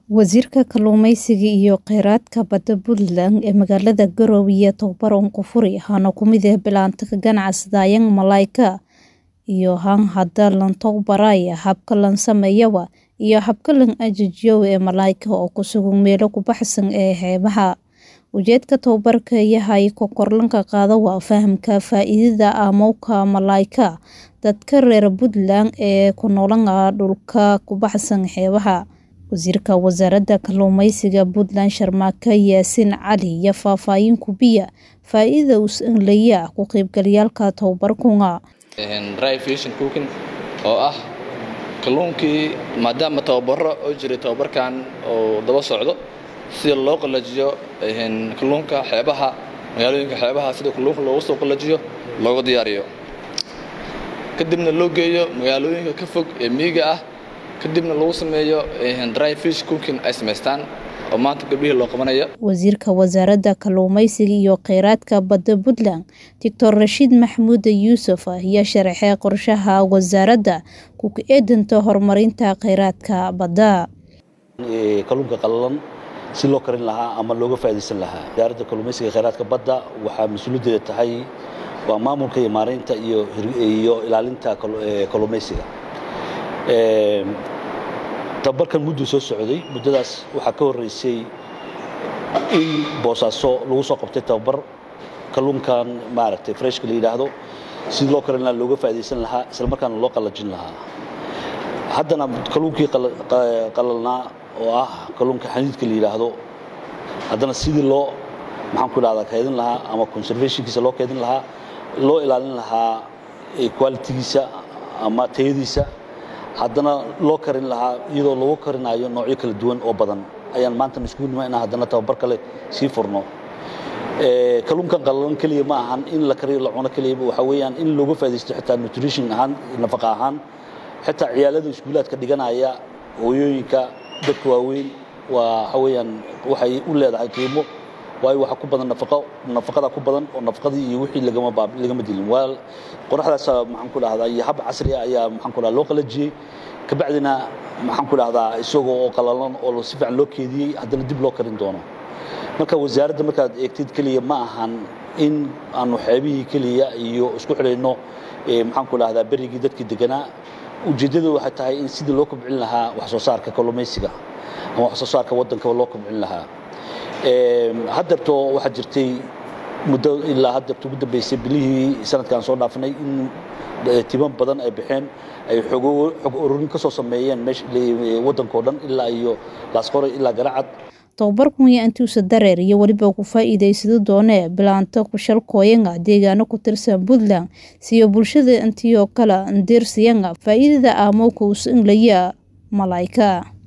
Wasiirka Kalluumeysiga iyo Kheyraadka Badda Puntland ee magaalada Garowe iyo tababar Nkufuri waxaana ku mid ah bilaanta ka ganacsadayaan malaayga iyo han hadda lan tababaraya habka lan sameeyawa iyo habka lan ajajiyo ee malaayga oo ku sugan meelo ku baxsan ee xeebaha ujeedka tababarka yahay ko korlanka qaada waa fahamka faa'iidada amowka malaayga dadka reer Puntland ee ku noolan dhulka ku baxsan xeebaha wasiirka wasaaradda kalluumeysiga Puntland Sharmaka Yaasin Cali iyo faahfaahin ku biya faa'iidada uu leeyahay ku qaybgalayaalka tababarkunga dry fishing cooking oo ah kalluunkii maadaama tababaro oo jiray tababarkan oo daba socdo sida loo qalajiyo kalluunka xeebaha magaalooyinka xeebaha sida kalluunka loogu soo qalajiyo loogu diyaariyo kadibna loo geeyo magaalooyinka ka fog ee miyiga ah kadibna lagu sameeyo dry fish cooking ay samaystaan oo maanta gabdhihii loo qabanayo wasiirka wasaaradda kalluumeysiga iyo kheyraadka badda Puntland Dr Rashiid Maxamuud Yuusuf ayaa sharaxay qorshaha wasaaradda ku eedanta horumarinta kheyraadka badda kalluunka qallalan si loo karin lahaa ama looga faa'iidaysan lahaa wasaaradda kalluumeysiga iyo kheyraadka badda waxaa mas-uuliyaddeeda tahay waa maamulka iyo maareynta iyo iyo ilaalinta kalluumeysiga tababarkan mudduu soo socday muddadaas waxaa ka horreysay in boosaaso lagu soo qabtay tababar kalluunkan maaragtay freshka la yidhaahdo sidii loo karin lahaa looga faa'iidaysan lahaa isla markaana loo qallajin lahaa haddana kalluunkii qallalnaa oo ah kalluunka xaniidka la yidhaahdo haddana sidii loo maxaan ku idhahdaa kaydin lahaa ama conservationkiisa loo kaydin lahaa loo ilaalin lahaa qualitigiisa ama tayadiisa haddana loo karin lahaa iyadoo lagu karinayo noocyo kala duwan oo badan ayaan maanta iskugu nima inaan haddana tababar kale sii furno kalluunkan qallalan keliya ma ahan in la kariyo la cuno keliyaba waxaa weeyaan in looga faaidaysto xitaa nutrition ahaan nafaqa ahaan xitaa ciyaalada iskuulaadka dhiganaya hooyooyinka dadka waaweyn waa waxa weeyaan waxay u leedahay qiimo waayo waxaa ku badan nafaqo nafaqada ku badan oo nafaqadii iyo wixii lagama baab lagama dilin waa qoraxdaas maxaan ku dhahdaa iyo hab casri ah ayaa maxaan ku dhahdaa loo qalajiyey kabacdina maxaan ku dhahdaa isagoo oo qalalan oo si fiican loo keediyey haddana dib loo karin doono marka wasaaradda markaad eegtid keliya ma ahan in aanu xeebihii keliya iyo isku xidhayno maxaan ku dhahdaa berigii dadkii deganaa ujeeddadu waxay tahay in sidii loo kobcin lahaa wax soo saarka kalluumaysiga ama wax soo saarka waddankaba loo kobcin lahaa haddeerto waxaa jirtay muddo ilaa haddeerto ugu dambeysay bilihii sanadkan soo dhaafnay in timan badan ay baxeen ay xog ururin ka soo sameeyeen waddankao dhan ilaa iyo laasqoray ilaa garacad tababarkun iyo intuusa dareer iyo weliba ku faa'iidaysado doonee bilaanta kushalkooyanga deegaano ku tirsan Puntland siyo bulshada intii oo kale ndeersiyanga faa'iidada aamowka usan laya malaayga